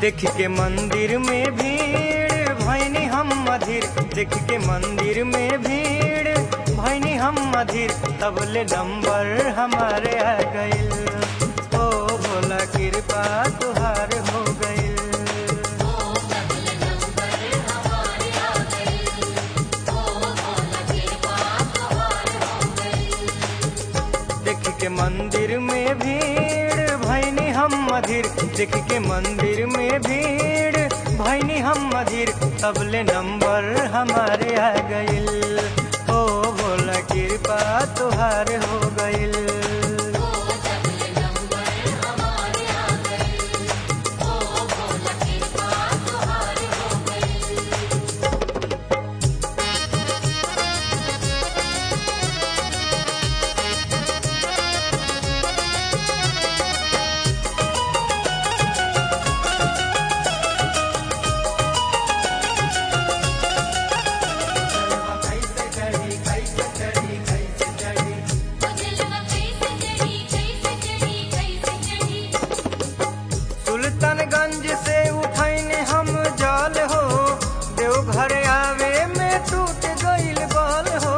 देख के मंदिर में भीड़ भैनी हम मधिर देख के मंदिर में भीड़ भैनी हम मधिर तब ले नंबर हमारे आ गइल ओ भोला कृपा तुहार हो गइल देख के मंदिर में भीड़ भैनी हम मधिर देख के मंदिर में भीड़ भैनी हम मधिर तब ले नंबर हमारे आ गइल ओ भोला कृपा तुहार हो गइल सुल्तानगंज से उठैने हम जल हो देवघर आवे में टूट गइल बल हो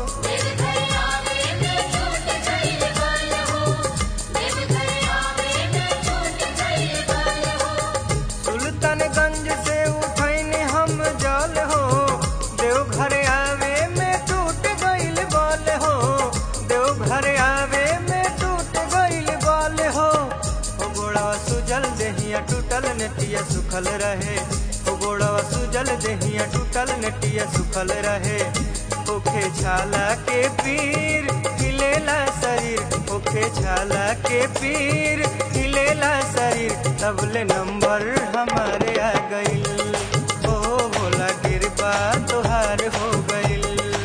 सुल्तानगंज से उठैने हम जल हो देवघर आवे में टूट गइल बल हो देवघर आवे में टूट गइल बल हो ओ गोड़वा सुजल देहिया टूटल नेटिया सुखल रहे ओ गोड़वा सुजल देहिया टूटल नेटिया सुखल रहे ओखे छाला के पीर हिलेला शरीर ओखे छाला के पीर हिलेला शरीर तबले नंबर हमारे आ गइल ओ भोला कृपा तुहार हो गइल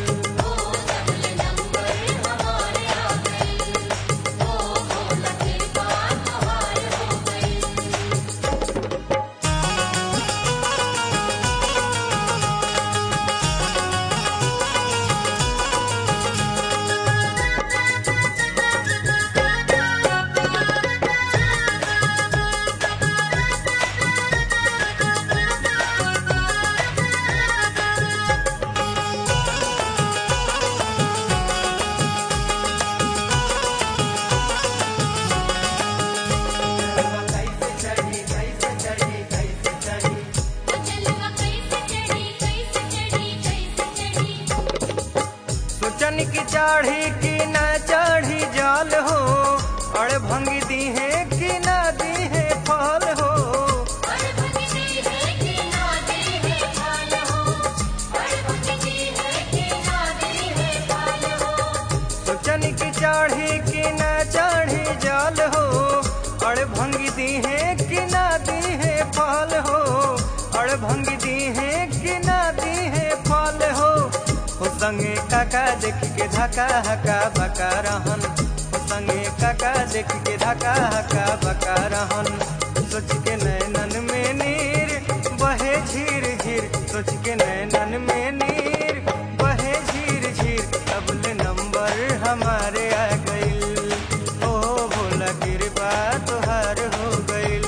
सोचन की चाढ़ी की न चाढ़ी जाल हो अड़ भंगी दी है कि ना दी है फल हो सोचन की चाढ़ी की न चाढ़ी जाल हो अड़ भंगी दी है कि ना दी है फल हो अड़ भंगी दी है कि ना दी है फल हो हो संगे काका देख के धका हका बका रहन हो संगे काका देख के धका हका बका रहन सोच के नैनन में नीर बहे झीर झीर सोच के नैनन में नीर बहे झीर झीर तबले नंबर हमारे आ गइल ओ भोला कृपा तुहार हो गइल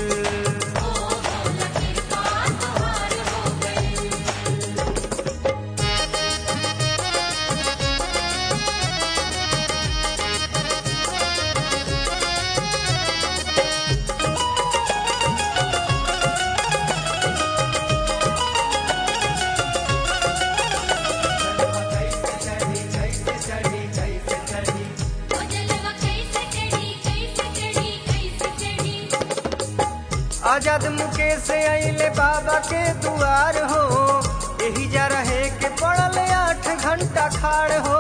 आजाद मुकेश से अइले बाबा के दुआर हो यही जा रहे के पड़ल आठ घंटा खाड़ हो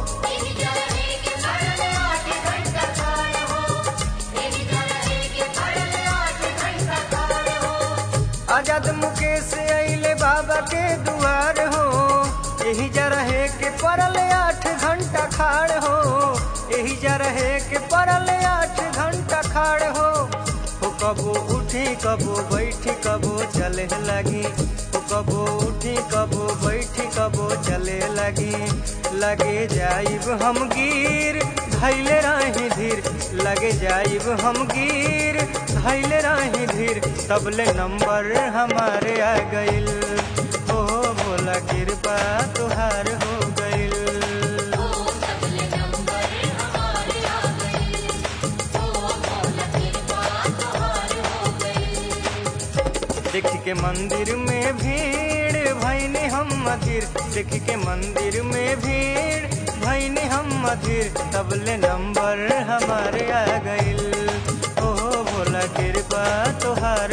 आजाद मुकेश से अइले बाबा के दुआर हो यही जा रहे के पड़ल आठ घंटा खाड़ हो यही जा रहे के पड़ल आठ घंटा खाड़ हो हो कबो उठी कबो बैठी कबो चले लगी हो कबो उठी कबो बैठी कबो चले लगी लगे जाइब हम गिर धैले रही धीर लगे जाइब हम गिर धैले रही धीर तबले नंबर हमारे आ गइल ओ भोला कृपा तुहार हो गइल देख के मंदिर में भीड़ भैनी हम मधिर देख के मंदिर में भीड़ भैनी हम मधिर तबले नंबर हमारे आ गइल ओ भोला कृपा तुहार